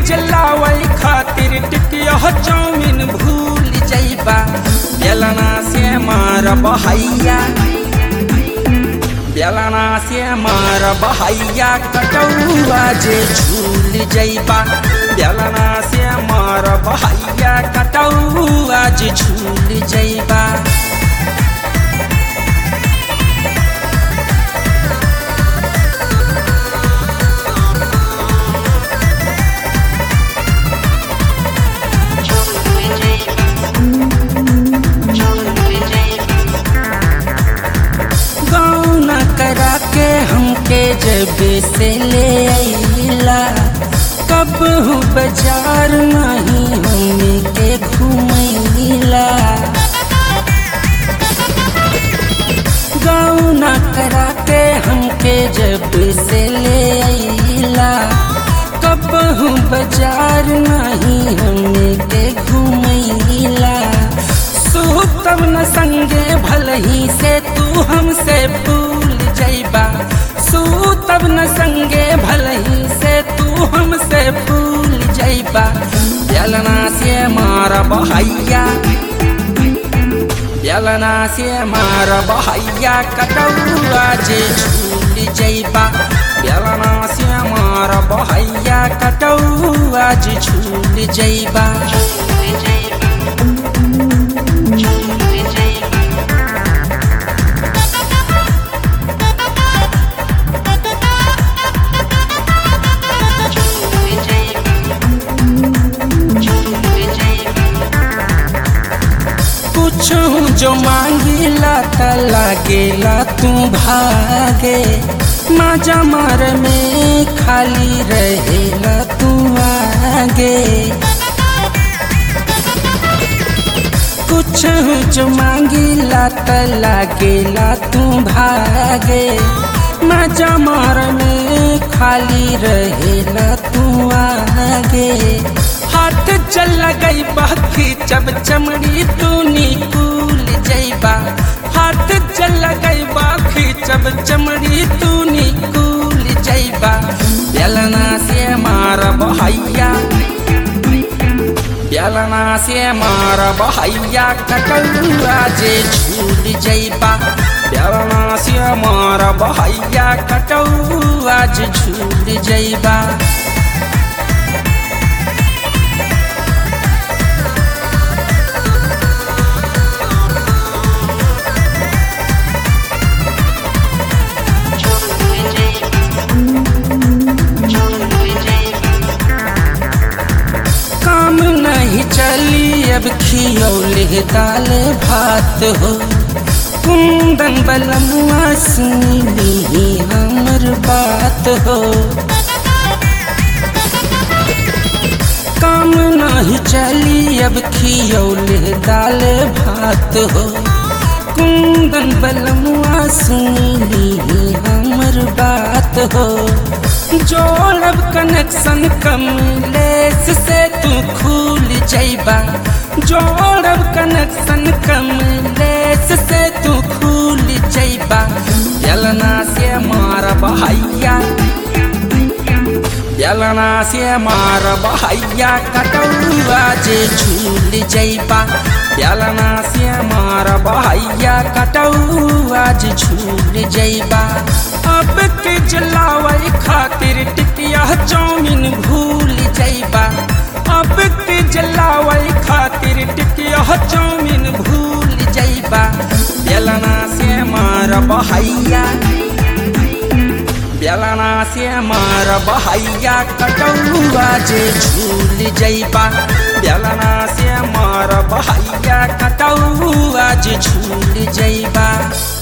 जलावल खातिर टिकिया चाउमीन भूल जइबा बेलना से मार बहैया बेलना से मार बहैया कटौआ जे झूल जइबा बेलना से मार बहैया कटौआ जे झूल जइबा गौना करा के हमके जब से ले अइला कब हूँ बाजार नहीं हमी के घूमैला गौना करा के हमके जब से ले अइला कब हूँ बाजार नहीं हमी के घूमैला तब न संगे भलही से तू हमसे भूल जइबा तब न संगे भलही से तू हमसे भूल जइबा बेलना से मार बहैया बेलना से मार बहैया कटौआ जे झूल जइबा बेलना से मार बहैया कटौआ जे झूल जइबा कुछ जो मांगिला त लागेला तू भागे माजा मार में खाली रहेला तू आगे कुछ जो मांगिला त लागेला तू भागे माजा मार में खाली रहेला तू आगे हाथ चल गई बाकी जब चमड़ी तू निकूल जइबा हाथ चल गई बाकी जब चमड़ी तू निकूल जइबा बेलना से मार बहैया बेलना से मार बहैया कटौआ जे झूल जइबा बेलना से मार बहैया कटौआ जे झूल जइबा काम नहीं चली अब खियौले दाल भात हो कुंदन बलमुआ सुनी हमर बात हो काम नहीं चली अब खियौले दाल भात हो कुंदन बलमुआ सुनी हमर बात हो जोड़ब कनेक्शन कमलेस से तू खुल जइबा जोड़ब कनेक्शन कमलेस से तू खुल जइबा बेलना से मार बहैया बेलना से मार बहैया कटौआ जे झूल जइबा बेलना से मार बहैया कटौआ जे झूल जइबा अब के जलावल खातिर टिकिया चाउमीन भूल जइबा अब के जलावल खातिर टिकिया चाउमीन भूल जइबा बेलना से मार बहैया बेलना से मार बहैया कटौआ जे झूल जइबा बेलना से मार बहैया कटौआ जे झूल जइबा